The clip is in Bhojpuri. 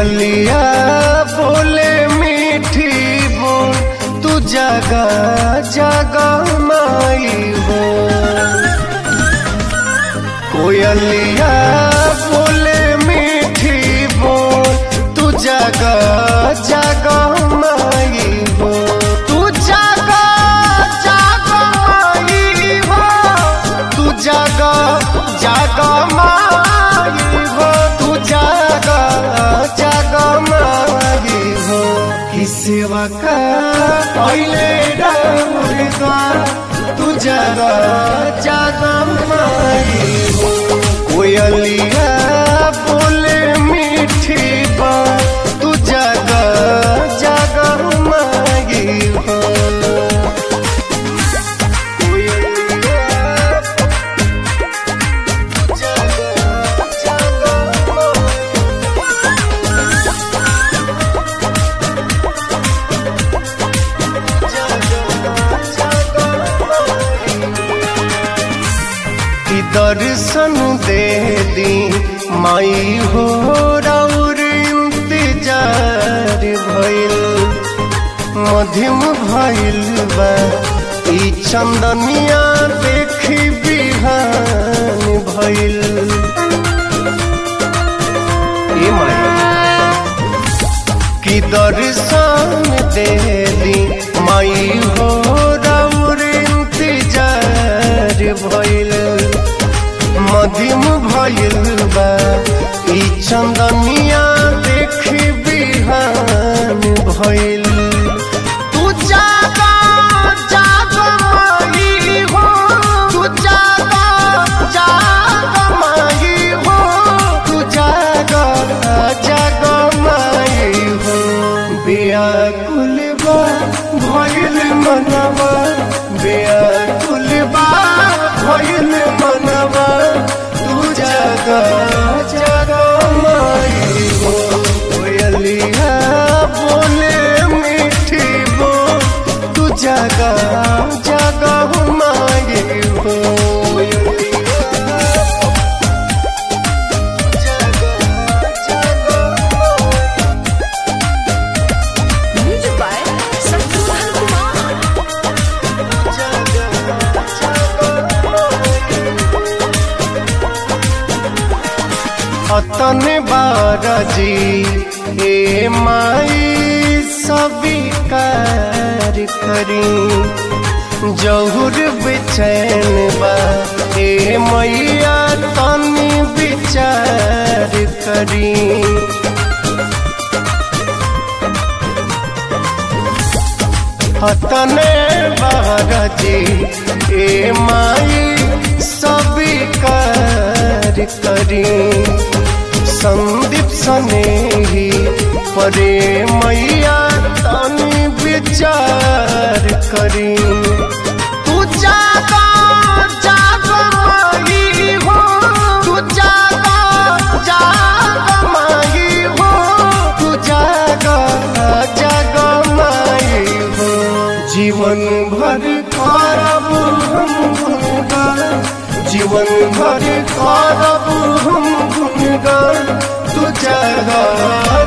कोयलिया बोले मीठी बोल तू जगा जगा माई हो कोयलिया बोले मीठी बोल तू जगा जगा माई हो तू जगा जगा माई हो तू जगा जगा माई हो तू जगा जगा माई हो कि सेवा का पहले डा तू जगा जगा माई हो कोयलिया बोले मीठी बात तू जगा जगा माई हो कोयलिया जगा जगा कि दर्शन दे दी माई हो राउर इंतजार भइल मध्यम भइल बा ई चंदनिया देखी बिहान भइल ए माई कि दर्शन दे दी माई हो राउर इंतजार भइल मध्यम भइल बा ई चंदनिया देखी बिहान भइल तू जागा जागा माई हो तू जागा जागा माई हो तू जागा जागा माई हो बेयाकुल बा भइल मनवा बेयाकुल बा भइल मनवा तू जागा जागा माई हो कोयलिया बोले मीठी बोल तू जागा जागा माई हो Music by Santolan Kumar. अतन बारजी ए माई स्वीकार करी जहुर बेचैन बा ए मैया तनी विचार करी हतने बारजी ए माई स्वीकार करी संदीप सने ही परे मैया तनी विचार करी तू जागा जागा माई हो तू जागा जागा माई हो तू जागा जागा माई हो जीवन भर करब हम गुनगान जीवन भर करब हम गुनगान तू जगा